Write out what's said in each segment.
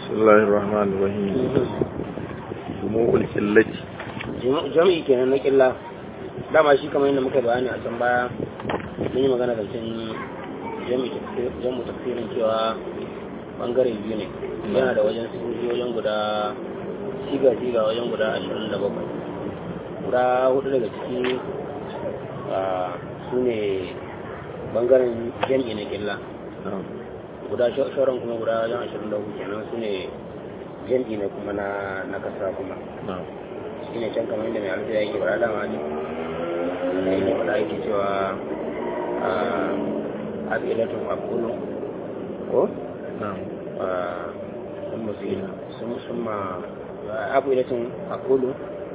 بسم الله الرحمن الرحيم جموع القلة jami'i kenan na killa dama shi kamar yadda muka bayani a can baya mun yi magana zancen jami'u tafsirin cewa bangare biyu ne yana da wajen sigogi wajen guda siga-siga wajen guda ashirin da bakwai guda hudu daga ciki su ne bangaren jami'i na killa guda shauran kuma guda wajen ashirin da hudu kenan su ne jami'i na kuma na kasa kuma shi ne can kamar yadda mai alfiya yake faɗa dama ne da yake faɗa yake cewa a abilatun akulu ko? sun musu sun sun ma abilatun akulu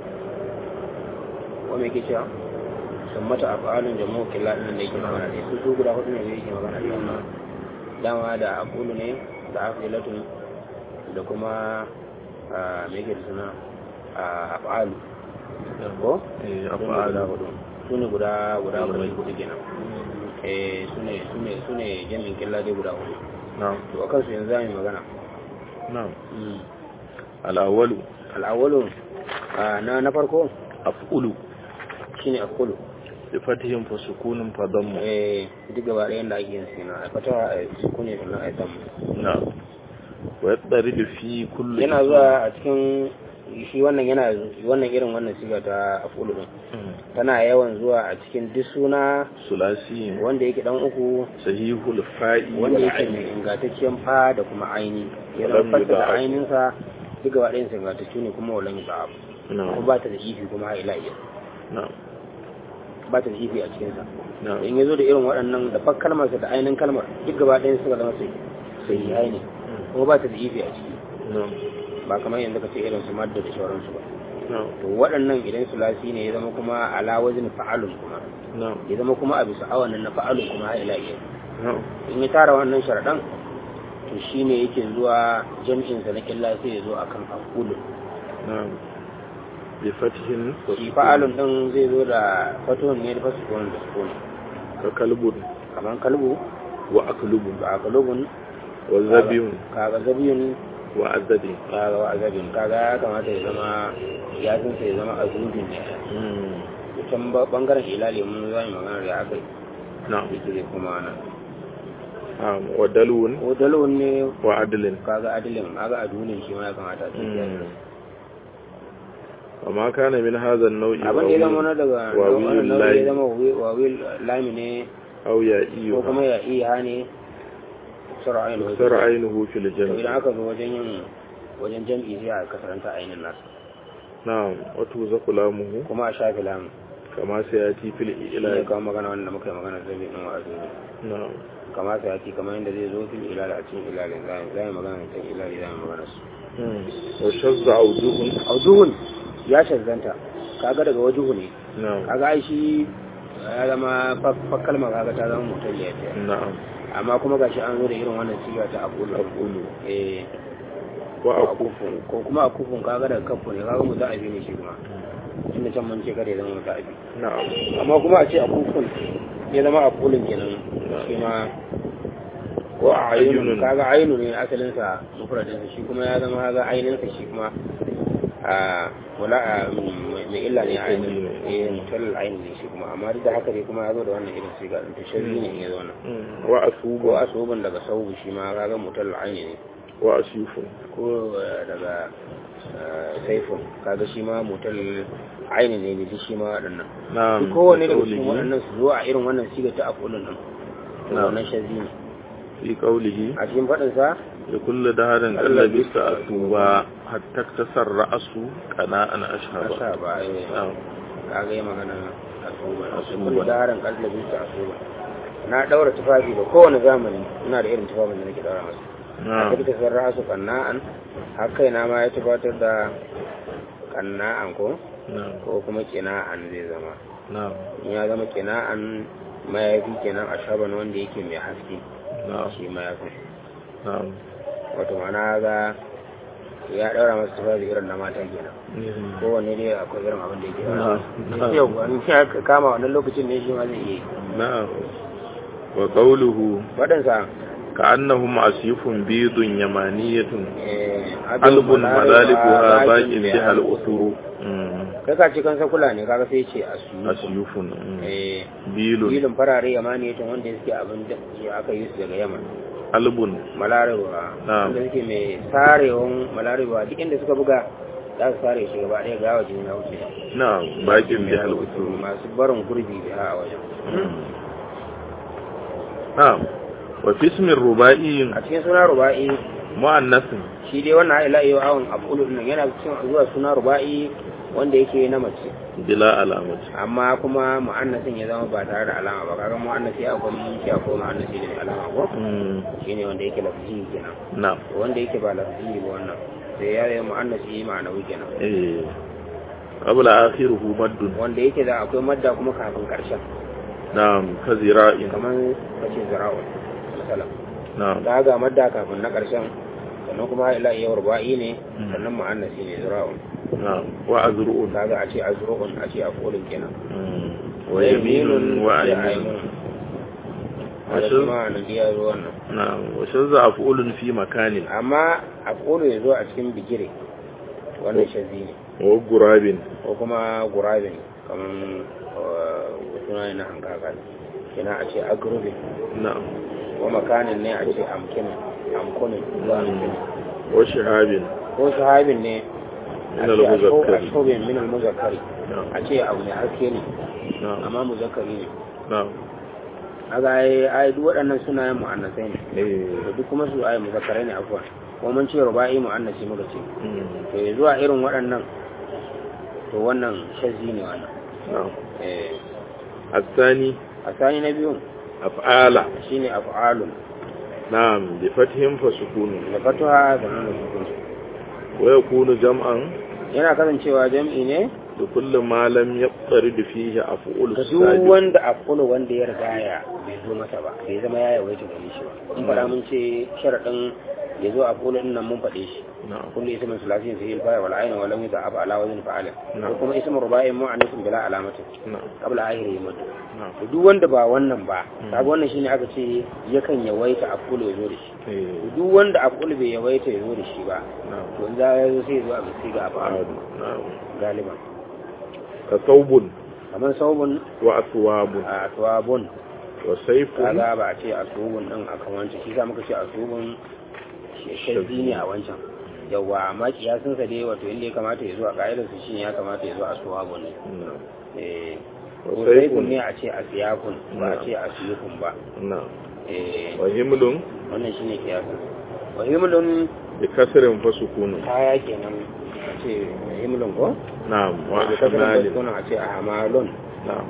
ko mai ke cewa sun mata afalun jamu killa ɗin da yake magana ne su su guda hudu ne da yake magana ne dama da akulu ne da abilatun da kuma mai ke da suna a afalu ko? afalu hudu su ne guda guda guda hudu kenan eh su ne su ne su ne jami'in killa dai guda hudu na'am to a kansu yanzu zamu magana na'am al-awwalu al'awalu na na farko af'ulu shine akulu bi fatihim fa sukunun fa dammu eh duk gaba ɗayan da ake yin sina a fata a sukune sannan a damu na'am wa yadridu fi kulli yana zuwa a cikin shi wannan yana wannan irin wannan siga ta afulu din tana yawan zuwa a cikin duk suna sulasi wanda yake dan uku sahihul fa'i wanda wal yake ayn mai ingantaccen fa da kuma aini ya Walam zama fasa da yudha'af. ainihinsa duk gaba ɗayan ingantacce ne kuma walan yi ba'ab kuma na'am ba ta da ifi kuma ha ila iya na'am ba ta da ifi a cikinsa na'am in ya zo da irin waɗannan da fak kalmarsa da ainihin kalmar duk gaba ɗayan suka zama sai sai yi ne kuma ba ta da ifi a ciki na'am ba kamar yanzu ka ce irin su madda da sauransu ba na'am to waɗannan idan sulasi ne ya zama kuma ala wazin fa'alun kuma na'am ya zama kuma a bisa awanin na fa'alun kuma ha ila iya na'am in ya tara wannan sharaɗan to shi ne yake zuwa jam'insa na killa sai ya zo a kan afulu na'am bi fatihin fa shi sukun fa'alun ɗin zai zo da fatuhun ne da fasukun da sukun ka kalbun kamar kalbu wa aklubun ga akalubun wa zabiyun kaga zabiyun wa azadi kaga wa azabin kaga ya kamata ya zama yasinsa ya zama azudin ne mm can ba- bangaren ilali mun za mu magana da aka yi na'am yake zai kuma nan na'am wa dalwun ko dalon ne wa adlin kaga adilin kaga adulin shi ma ya kamata a cikin mm وما كان من هذا النوع abin da ya zama na daga واوي wannan nau'i ya اللاي zama wawil lami ne أو يائي ko kuma ya iya ne sara'ayin اكثر عينه في to idan الجمع aka zo wajen yin wajen jam'i sai a kasaranta ainihin nasu نعم وتوزق لامه kuma a shafi lamu كما سيأتي في shi ne الإعلان kawo magana wanda muka yi magana zai ɗin wa'azi نعم kama sa yaki kamar yadda zai zo fil ilal a cikin ilalin za mu magana cikin ilali za mu magana su مم. وشذ عوجه aujuhun ya shazzanta kaga daga wajuhu ne نعم kaga ai shi ya zama fa- kalma kaga ta zama mutum ya ce نعم amma kuma gashi an zo da irin wannan siga ta aqulu أقول eh وأكف akufun ko kuma akufun kaga daga kafu ne kaga mu za a bi ne shi kuma inda can mun ce kada ya zama mu za a bi نعم amma kuma a ce akufun ya zama aqulun kenan shi ma ko a Ainun. ainun kaga ainu ne asalin sa mufradin sa shi kuma ya zama kaga ainin sa shi kuma a wala a mai illa ne ainin eh mutal ainin ne shi kuma amma duk da haka dai kuma ya zo da wannan irin siga din to sharri ne in ya zo wannan مم. وأثوب ko asuban daga saubu shi ma kaga mutal ainin ne وأسيف ko eh, daga eh, saifun kaga shi ma mutal ainin ne duk shi ma waɗannan نعم duk kowane daga cikin في قوله waɗannan su zo a irin wannan siga ta afulun din to Na'am. wannan shazi ne في قوله a cikin faɗin sa لكل دهر قد لبست أثوبا حتى اكتسر رأسه قناء أشهبا asa ba eh, نعم kaga yi magana asuba Asuba. kullu daharan qalbin ta asuba na daura tufafi da kowane zamani ina da irin tufafin da nake daura masa a نعم cikin sarra su kanna'an har kaina ma ya tabbatar da kanna'an ko نعم ko kuma kina'an zai zama نعم in ya zama kina'an mayafi kenan a shaban wanda yake mai haske نعم shi mayafin نعم wato mana ga ya daura masa tufafi irin na mata kenan مم. kowanne dai akwai irin abin da yake Na'am. daura yau wani ya kama wannan lokacin ne shi ma zai iya yi نعم وقوله waɗansa كأنهم أسيف بيض يمانية eh, قلب مذالبها باق baƙin بها الأثر مم. kai ka ce kan sakula ne kaga sai ce asu أسيف مم. eh بيل filin farare yamani yato wanda suke abin da ya aka yi su daga yaman قلب malarewa Na'am. wanda suke mai sarewan malarewa duk inda suka buga za su sare shi gaba ɗaya gawa jini na wuce نعم باق بها الأثر masu barin gurbi biya a wajen نعم وفي اسم الرباعي a cikin suna ruba'i مؤنث shi dai wannan ila yau awon afulu din yana cikin zuwa suna ruba'i wanda yake na mace بلا علامة amma kuma mu'annasin ya zama ba tare da alama ba kaga mu'annasi akwai shi akwai mu'annasi da mai alama ko مم. shine wanda yake lafzi kenan نعم wanda yake ba lafzi ba wannan sai ya yi mu'annasi ma'anawi kenan إيه. قبل آخره مد wanda yake da akwai madda kuma kafin karshen نعم كذراء kamar kace zara'un misalan نعم da ga madda kafin na karshen sannan kuma ila iya ruba'i ne Mm. sannan mu'annasi ne zara'un نعم وأذرؤ kaga a ce azru'un a ce afulun kenan مم. ويمين وأيمين wanda Ashe- kuma nan ya zo wannan نعم وشذ أفعول في مكان amma afulu ya zo a cikin bigire wannan shazi ne وغراب ko kuma gurabin kamar suna ne na hankaka kina a ce agrobin نعم ko makanin ne a ce amkinin amkunin ko amkinin وشهاب ko sahabin ne من a ce المذكر ashobin min al-muzakkari نعم a ce abu mai haske ne نعم amma muzakkari ne نعم aga ai ai duk waɗannan sunayen mu'annasai ne إيه. da duk kuma su ai muzakkarai ne afwan ko mun ce ruba'i mu'annasi muka ce مم. to ya zuwa irin waɗannan to wannan shazzi ne wannan نعم eh الثاني asani na biyun أفعال shine af'alun نعم بفتح فسكون da fatuha da nuna sukun ويكون جمعا yana kasancewa jam'i ne لكل ما لم يقترد فيه أفعول ga duk السابق wanda afulu wanda ya riga ya bai zo masa ba bai zama ya yawaita gare shi ba in fara mun ce sharadin ya zo afulu din nan mun faɗe shi نعم kullu ismin sulasin fi al-fa wal ayn wa lam yudha'ab ala wazn fa'ala Na'am. ko kuma ismin ruba'in mu'annasin bila alamatin نعم qabla akhiri mud نعم to duk wanda ba wannan ba Mm. kaga wannan shine aka ce yakan yawaita afulu ya zo da shi إيه. to duk wanda afulu bai yawaita ya zo da shi ba نعم to in za ya zo sai ya zo a bisi ga afalu نعم galiban كثوب kamar saubun وأثواب a aswabun وسيف kaga ba a ce asubun din a kan wancan shi sa muka ce asubun shazzi ne a wancan yawa amma kiyasin sa dai wato inda ya kamata ya zo a ka'idar su shine ya kamata ya zo aswabun ne نعم eh وسيف saifun ne a ce asiyakun ba a ce asiyakun ba نعم eh وهمل wannan shine kiyasin wa himlun بكسر فسكون kaya kenan a ce himlun ko نعم wa bi kasrin وحمال baskuna a ce ahmalun نعم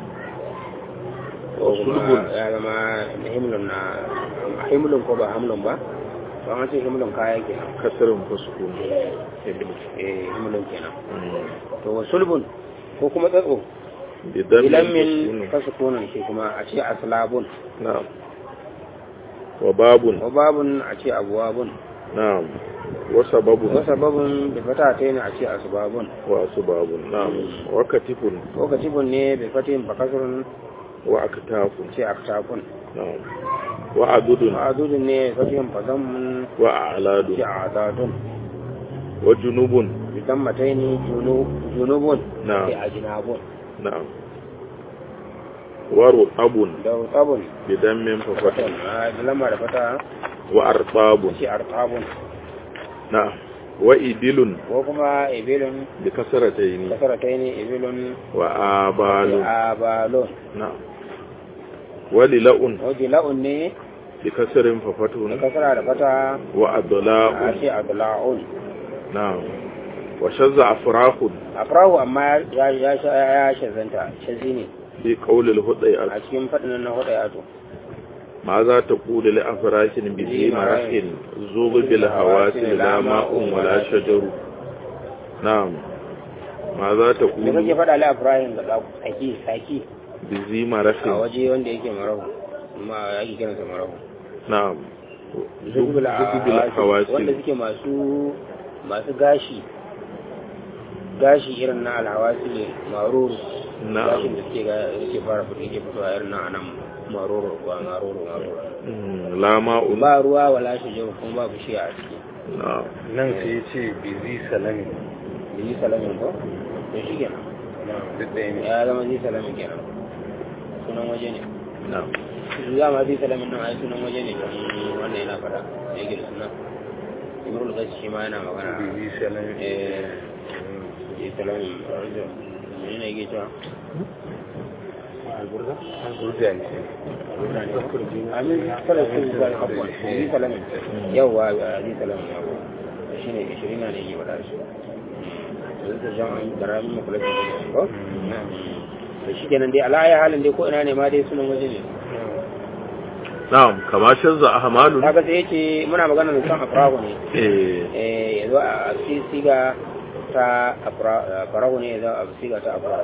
ko kuma وصلب ya zama himlun na himlun ko ba hamlun ba ba an ce himlun kaya kenan كسر فسكون eh himlun kenan مم. to wa sulbun ko kuma tsatso بدم ilan min فسكون kasukunan shi kuma a ce aslabun نعم وباب wa babun a ce abuwabun نعم وسبب wa sababun da fata ta ne a ce asbabun وأسباب نعم وكتف ko katibun ne bai fatin ba kasurun وأكتاف ce aktafun نعم وعدد ma'adudun ne fatin fazamun وأعلاد ce adadun وجنوب bidan mataini junubun Na'am. ce ajinabun نعم ورطب da rutabun بدم ففتح fatan a lamba da fata وأرطاب ce artabun نعم وإبل ko kuma ibilun بكسرتين kasarataini ibilun وآبال abalun نعم وللأ wajen la'un ne بكسر da ففتح kasara da fata a وأضلاء ce adla'un نعم وشذ أفراخ afrahu amma ya ya ya shazanta shazi ne في قول الهدى a cikin faɗin na hudu ya to ماذا تقول لأفراش بذي مرح زوغ بالهواس لا ماء ولا شجر نعم ماذا me تقول kake faɗa la afrahin ga tsaki saki بذي مرح a waje wanda yake marahu amma yake kiransa marahu نعم زوغ zubul بالهواس wanda suke masu masu gashi gashi irin na alhawasi ne maruru na'am gashin da suke ga yake fara fito yake fitowa irin na anan maruru ba maruru maruru Mm, la ma'un ba ruwa wala shajaru kuma ba bishiya a ciki na'am nan sai ya ce bizi salami da yi salamin ko to shi kenan duk ɗaya ne ya zama zai salamin kenan sunan waje ne na'am su za ma zai salamin nan ai sunan waje ne don wannan yana fada da yake da suna imrul gas shi ma yana magana bizi salami eh zai salamin rajo ne ne yake cewa alburda alburda ne amin kala su ba abuwa zai salamin yawwa zai salamin yawwa shi ne ishirin na ne yake fada shi zai ta jan an da ramin makulatin da ko da shi kenan dai ala'ayi halin dai ko ina ne ma dai sunan waje ne na'am kama canza ahmalun kaga sai yace muna magana da kan afrahu ne eh eh yazo a si- siga ta afra- afrahu ne yazo a siga ta afrahu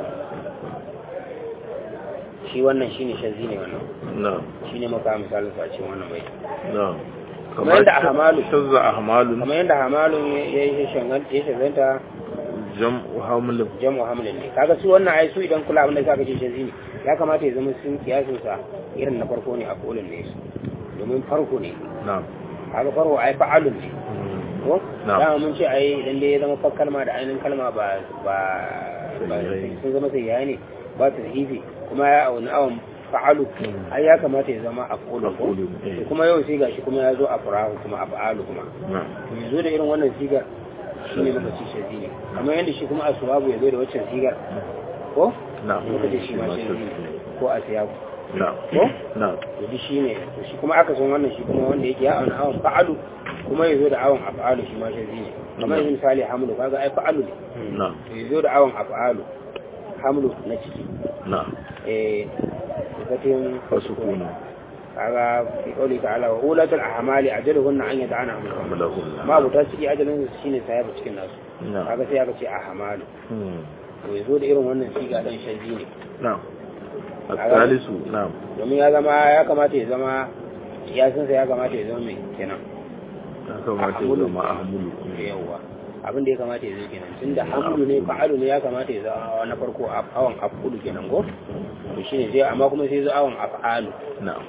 shi wannan shine shazi ne wannan na'am shine maka misalin sa a cikin wannan bai na'am Kamar yadda ahmalu. canza ahmalun kamar yadda hamalun ya yi shangan ya shaganta jam'u hamlin jamu hamlin ne kaga su wannan ai su idan kula abin da zaka ce shazi ne ya kamata ya zama sun kiyasin sa irin na farko ne a kolin ne su domin farko ne na'am kaga farko ai fa'alun ne Mm, ko Na'am. dama mun ce ai idan dai ya zama fa kalma da ainihin kalma ba ba ba Sahihai. sun zama sai ne ba ta sahihi kuma ya auni awon fa'alu Mm. ai ya kamata ya zama af'ulu ko Af'ulu, eh. kuma yau sai gashi kuma ya zo afrahu kuma af'alu kuma na'am to ya zo da irin wannan sigar shi ne muka ci shazi ne kamar yadda shi kuma aswabu ya zo da waccan sigar ko na'am muka ce shi ma shazi ne ko asiyabu na'am ko na'am to duk shi ne to shi kuma aka san wannan shi kuma wanda yake ya auna awon fa'alu kuma ya zo da awon af'alu shi ma shazi ne kamar yanzu misali hamlu kaga ai fa'alu ne na'am to ya zo da awon af'alu hamlu na ciki na'am eh sifatin wasu kuna kaga fi qawli ta'ala wa ulatul ahmali ajaluhunna an yad'ana hamluhunna hamlahunna ma buta ciki ajalin su shine sayar cikin nasu na'am kaga sai aka ce ahmalu Mm, to ya zo da irin wannan siga dan shazi ne na'am الثالث نعم domin ya zama ya kamata ya zama kiyasinsa ya kamata ya zama mai kenan ya kamata ya zama ahmulu yawwa abin da ya kamata ya zo kenan tun da hamlu ne fa'alu ne ya kamata ya zama na farko a awon afulu kenan ko to shine sai amma kuma sai zo awon af'alu na'am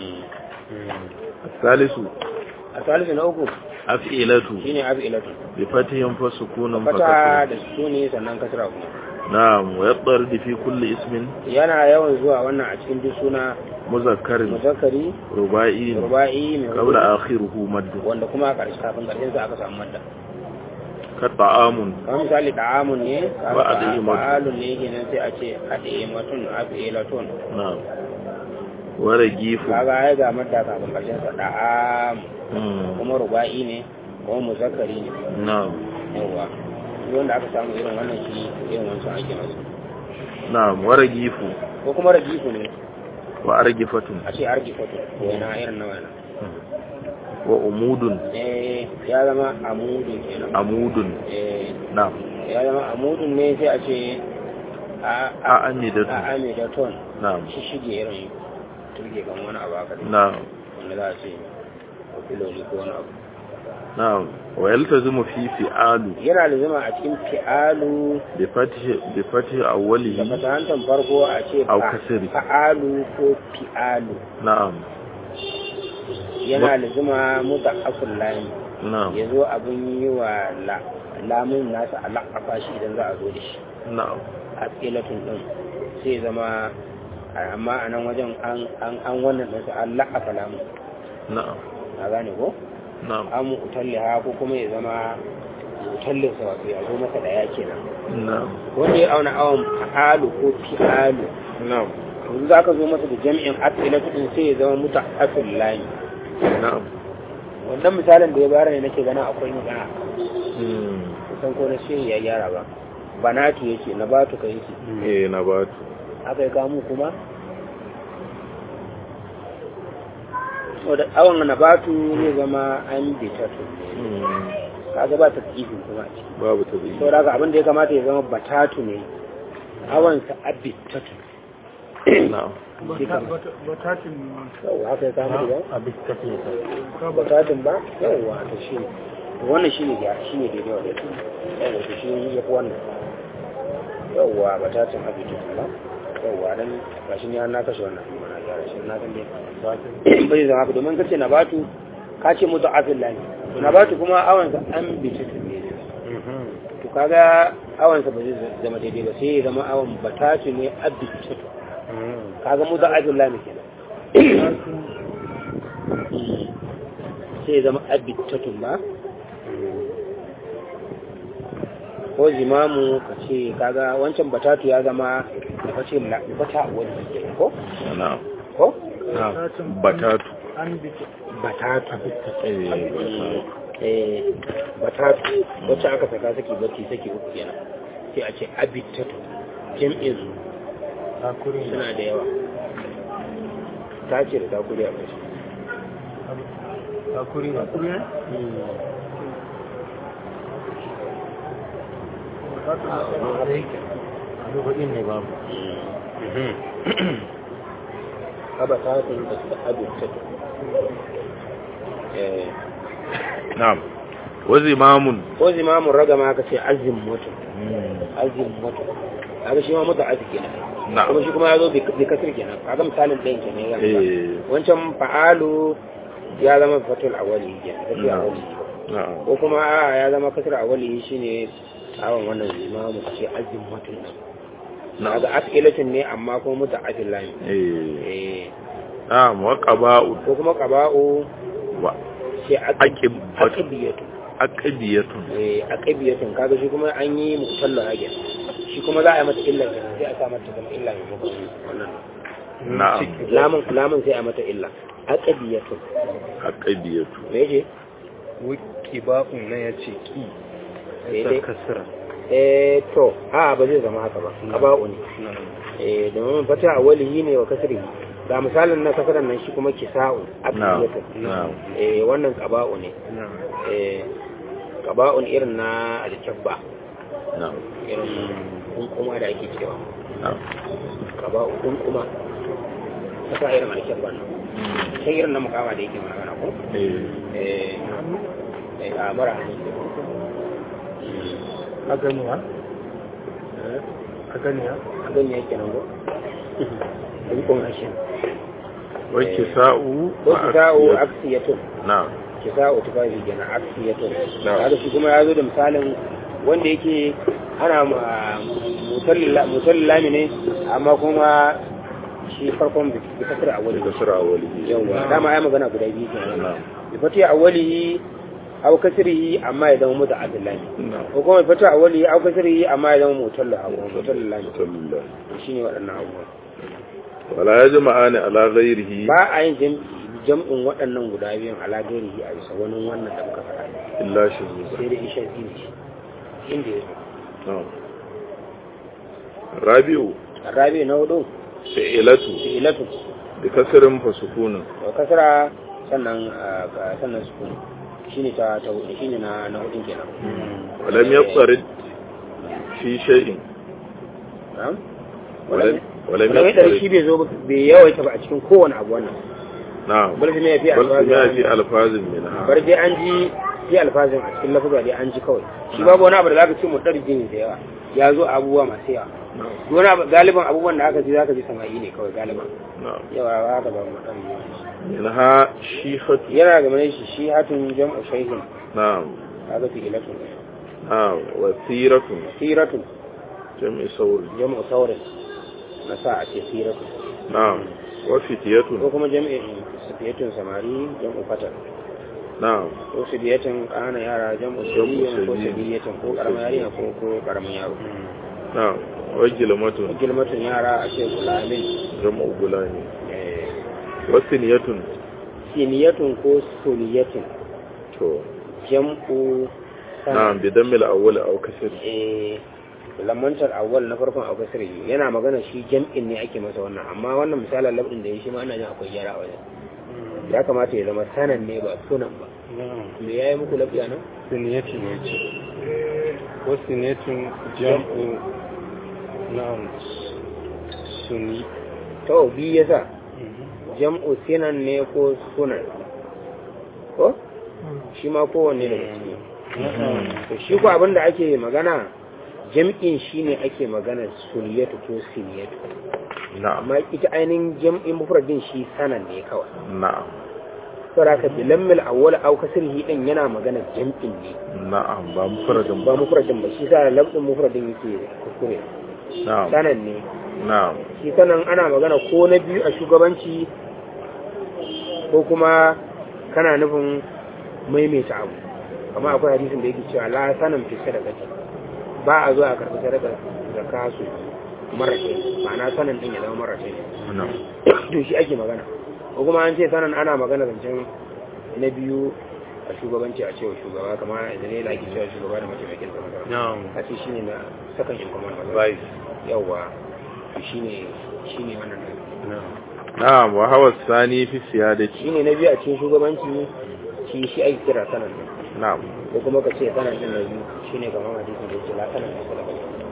الثالث a salisu na uku أفئلة shine af'ilatu بفتح فسكون fata فكسر da suni sannan kasra kuma نعم ويضطرد في كل اسم yana yawan zuwa wannan a cikin duk suna مذكر muzakkari رباعي ruba'i mai قبل hudu, آخره مد wanda kuma a ƙarshe kafin ƙarshen sa aka samu madda كطعام kamar misali da'amun ne Wa ad'imatun. fa'alun ne kenan sai a ce ad'imatun af'ilatun نعم ورغيف kaga ai ga madda kafin karshen sa da'am مم. kuma ruba'i ne kuma muzakkari ne نعم yawa duk wanda aka samu irin wannan shi irin wancan ake masa نعم ورغيف ko kuma rajifu ne وأرجفة a ce argifatu wani irin na wani وأمود eh ya zama amudun kenan عمود eh نعم ya zama amudun ne sai a ce a a أعمدة a amidaton نعم shi shige irin turge kan wani abu haka ne نعم wanda za a ce ko filoli ko wani abu نعم ويلتزم في فعال yana da zama a cikin fi'alu بفتح بفتح da أوله fatahantar farko a ce Au fa- kasiri. fa'alu ko fi'alu نعم yana da zama muta afin lami نعم ya zo abin yi wa la- lamun nasa a la'afa shi idan za a zo da shi نعم a tsilatun ɗin sai ya zama amma a nan wajen an an- an wannan ɗinsa an la'afa lamun نعم na gane ko نعم an utalliha ko kuma ya zama utallinsa wato ya zo masa da ya kenan نعم wanda ya auna awon fa'alu ko fi'alu نعم yanzu za ka zo masa da jami'in asilatu din sai ya zama muta asil lami نعم wannan misalin da ya bayar ne nake gana akwai magana مم. kusan ko na shi ya gyara ba banatu yake na batu ka yake إيه نبات haka ya kamu kuma wadda awon na batu ne zama an bitatu ne مم. kaga ba ta tsifin kuma a ciki babu tabi sau da abin da ya kamata ya zama batatu ne awonsa abitatu na'am batatin yau haka ya kamu da abin tafiye ta bukatun ba yawwa to shi ne wannan shi ne ya shi ne daidai wa daidai yawwa to shi ya fi wannan yawwa batatin abitu ba yawwa dan gashi ne na kashe wannan mana gyara shi na kan dai bai zama haka domin kace na batu ka ce mutu afil lani to na batu kuma awan sa an bitu ne to kaga awan sa ba zai zama daidai ba sai ya zama awan batatu ne abitu kaga mutu afil lani kenan sai ya zama abitatun ba ko zimamu ka ce kaga wancan batatu ya zama da kace bata wani kenan ko na'am ko batatu an bita batatu eh eh batatu wacce aka saka saki bacci saki uku kenan sai a ce abitatu jam'in su takuri suna da yawa ta ce da takuri a kai takuri ne takuri ne lokacin ne babu abatatun da suka abitatu eh na'am wa zimamun ko zimamun ragama aka ce azim mutum azim mutum kaga shi ma mutu azi kenan na'am kuma shi kuma ya zo bi kasir kenan kaga misalin ɗayan kenan ya gama eh wancan fa'alu ya zama fatul awali kenan kasir Na'am. awali na'am ko kuma a ya zama kasir awali shine awon wannan zimamu ce azim mutum nan na'am kaga askilatin ne amma kuma mutu azin lami eh eh na'am wa qaba'u ko kuma qaba'u wa ce aqib aqibiyatu aqibiyatun eh aqibiyatun kaga shi kuma an yi mutalla hagen shi kuma za a yi mata illa kenan sai a sa mata zama illa mai maka wannan na'am lamun lamun sai a mata illa aqibiyatun aqibiyatu me yake wiki ba'un na ya ce ki Daidai. sa kasira eh to a ba zai zama haka ba qaba'u ne eh domin fata awalihi ne wa kasrihi ga misalin na kasaran nan shi kuma kisa'u na'am aqibiyatun na'am eh wannan qaba'u ne eh qaba'un irin na alkabba na'am irin kunkuma da ake cewa na'am qaba'u kunkuma kasa irin alkabba nan sai irin na mukama da yake magana ko eh eh eh, a mara hannu a ganiya a ganiya a gani yake nan ko kunkun hashin wa kisa'u ko wa kisa'u aqibiyatu. aksiyatun na'am kisa'u tufafi kenan aksiyatun Na'am. kaga shi kuma ya zo da misalin wanda yake ana mutallin lami ne amma kuma shi farkon bi kasar a wani da kasra awali yawwa dama ya magana guda biyu kenan na'am bi fati awwalihi aw kasrihi amma ya zama mutu abdullahi na'am ko kuma bi fati awwalihi aw kasrihi amma ya zama mutallu aw mutallu lami sallallahu shine waɗannan abubuwa wala yajma'ani ala ghairihi ba a yin jam- jam'in waɗannan guda biyun ala gairihi a bisa wani wannan da muka faɗa illa shuzuza sai da isha biyu ce inda ya zo na'am rabi'u rabi na hudu fi'ilatu fi'ilatu bi kasrin fa sukunun da kasara sannan ah, ka- sannan sukun shine ta ta hudu shine na na hudun kenan walam yaqtarid fi shay'in na'am walam walam wala da shi yaqtarid bai zo ba- bai yawaita ba a cikin kowane abu wannan na'am bal sai ya fi bal ma fi alfazi alfazin minha bar dai an ji fi alfazin a cikin lafuza dai an ji kawai shi babu wani abu da zaka ce mu darje ne da yawa ya zo a abubuwa masu yawa na'am wani abu galiban abubuwan da aka ji zaka ji sama'i ne kawai galiban na'am yawa ba haka ba mu darje minha shihatu yana game da shi shi hatun jam'u shayhin na'am kaga fi ilatu na'am wa siratun siratun jam'i sawri jam'u saurin na sa a ce siratun na'am wa ko fitiyatun kuma jam'in sifiyatun samari jam'u fatar na'am ko sibiyatun ƙananan yara jam'u sabiyin ko sabiyatin ko ƙaramin yarinya ko ko ƙaramin yaro na'am wa gilmatun gilmatun yara a ce gulamin jam'u gulani eh, wa siniyatun siniyatun ko suniyatun to jam'u na'am bi dammil awwal aw kasr eh lamantar awwal na farkon abu kasiri yana magana shi jam'in ne ake masa wannan amma wannan misalin labdin da ya shi ma ana jin akwai gyara a wajen ya kamata ya zama sanan ne ba sunan ba me ya yi muku lafiya nan siniyati ne ce ko siniyatin jam'u na'am suni to bi yasa jam'u sinan ne ko sunan ko shi ma kowanne daga ciki to shi ko abin da ake magana jam'in shine ake magana suliyatu ko siniyatu na'am amma ita ainihin jam'in mufradin shi sanan ne kawai na'am saboda haka bilammil awwal aw kasrihi din yana magana jam'in ne na'am ba mufradin ba ba mufradin ba shi sa lafzin mufradin yake kuskure na'am sanan ne na'am shi sanan ana magana ko na biyu a shugabanci ko kuma kana nufin maimaita abu amma akwai hadisin da yake cewa la sanan fi sadaqati ba a zuwa a karɓi sadaka zakka su marace ma'ana sanan din ya zama marace na'am to shi ake magana ko kuma an ce sanan ana magana zancen na biyu a shugabanci a cewa shugaba kamar idan ne da ake cewa shugaba da mataimakin sa magana na'am a ce shine na sakan in kuma vice yawa to shine shine wannan din. na'am na'am wa hawa sani fi siyadati shine na biyu a cikin shugabanci shi shi ake kira sanan din na'am ko kuma ka ce sanan din na biyu shine kamar hadisin da yake la sanan da sadaka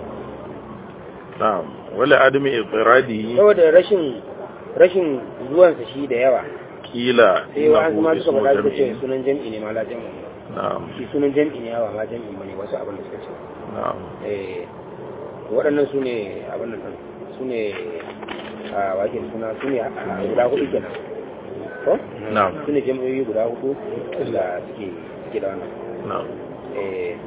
na'am wala adami iqradihi saboda rashin rashin zuwansa shi da yawa kila sai wa an ma innahu suka ismu faɗa suka ce jam'in sunan jam'i ne ma la jam'i ne na'am shi sunan jam'i ne yawa ma jam'i bane wasu abin da suka ce na'am eh waɗannan su ne abin da su ne a wake da suna su ne a guda hudu kenan ko na'am su ne jam'o'i guda hudu da suke suke da wannan na'am eh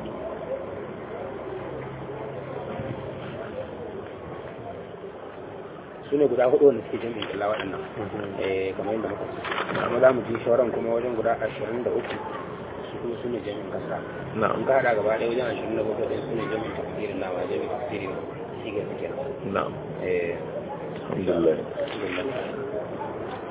su ne guda hudu wanda suke jam'in kalla waɗannan eh kamar yadda muka ce amma za mu ji shawaran kuma wajen guda ashirin da uku su kuma su ne jami'in kasa in na'am ka haɗa gaba ɗaya wajen ashirin da bakwai ɗin su ne jami'in tafsirin nama jami'in tafsirin sigar su kenan na'am eh alhamdulillah alhamdulillah